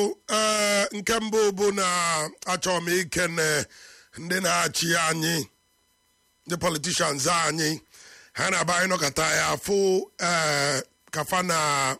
ee nke mbụ bụ na achọrọ m ikene ndị na-achị anyị ndị politishans anyị ha na-aba anyị nọkọta ya afụ ee kafa na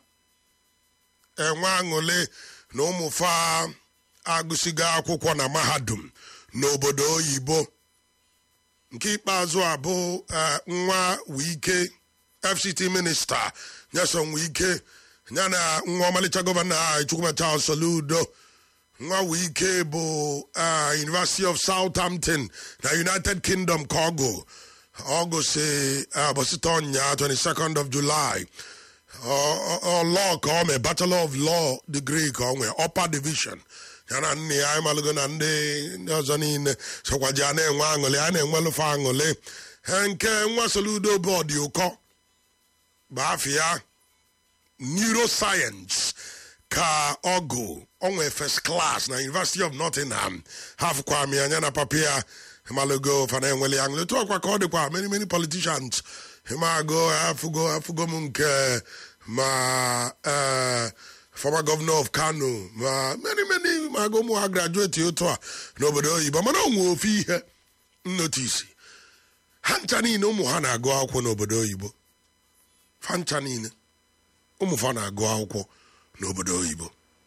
enwe aṅụle na ụmụfa agụsigo akwụkwọ na mahadum n'obodo oyibo nke ikpeazụ a bụ nwa wike fct minista nyeson wike ya na nwa ọmalịcha gọvanọ anyị chukwumacha soludo nwa wike bụ university of southampton na united kingdom ka ọ gụ ọ gụsị bọsịta ọnya 22nd of july law ka ọ mee bachelor of law degree ka ọ nwee upper division ya na nne ya anyị malụgo na ndị ndị ọzọ niile sokwaji a na-enwe aṅụlị a na-enwelụfe aṅụlị ha nke nwa soludo bụ ọdị ụkọ bụ afịa neuroscience ka ọ gụ onwe first class na university of nottingham ha fụkwa m ya anya na papa ya malụgo fana enwele ya aṅụlị tụọkwa ka ọ dịkwa many many politicians hemago afụgo afụgo m nke ma former governor of kano ma many many ma agụ ụmụ ha graduate otu a n'obodo oyibo mana onwe ofe ihe nnotisi ha ncha niile ụmụ ha na-agụ akwụkwọ n'obodo oyibo fa ncha niile ụmụ fa na-agụ akwụkwọ n'obodo oyibo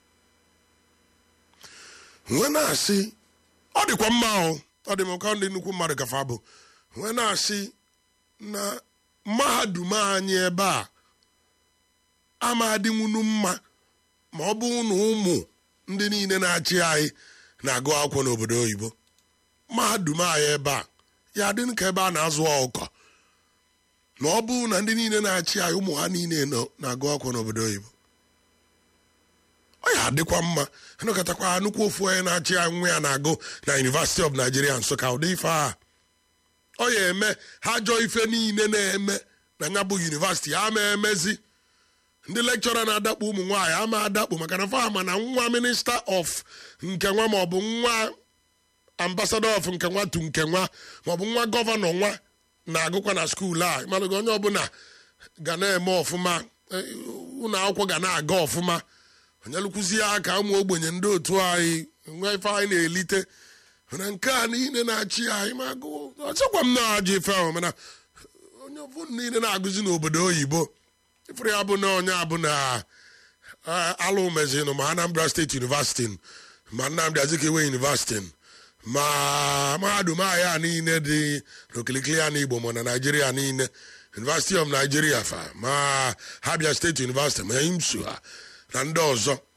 nwee na-asị ọ dịkwa mma ahụ ọ dị m ka ndị nnukwu mmadụ gafe bụ nwee na-asị na mahadum anyị ebe a ama adịnwunu mma ma ọ bụ na ụmụ ndị niile na-achị anyị na-agụ akwụkwọ n'obodo oyibo mahadum anyị ebe a ya dị ka ebe a na-azụ ọkụkọ na ọ bụ na ndị niile na-achị anyị ụmụ ha niile na-agụ akwụkwọ n'obodo oyibo ọ ya adịkwa mma anọkọtakwa nnukwu ofu onye na-achị anyị nwa ya na-agụ na University of Nigeria Nsụka ụdị ife a ọ ya eme ha jọọ ife niile na-eme na ya bụ yunivasiti ha ma emezi ndị lekchọra na-adakpu ụmụ nwaanyị ama adakpu maka na fama na nwa minista of nke nwa maọbụ nwa ambasadọ of nke nwa tu nke nwa maọbụ nwa gọvanọ nwa na-agụkwa na skuul a malụgo onye ọbụla ga na-eme ọfụma ụlọ akwụkwọ ga na-aga ọfụma onye lụkwuzie aka ụmụ ogbenye ndị otu anyị nwa ife anyị na-elite mana nke a niile na-achị anyị ma agụụ ọchịkwa m na-ajụ ife ahụ mana onye ọbụla niile na-agụzi n'obodo oyibo ifere ya bụ na onye abụ na alụ mezinụ ma Anambra State University ma Nnamdi Azikiwe University ma mahadum ahịa niile dị n'okilikili ya n'Igbo ma na Naijiria niile University of Nigeria fa ma Abia State University ma IMSU ha na ndị ọzọ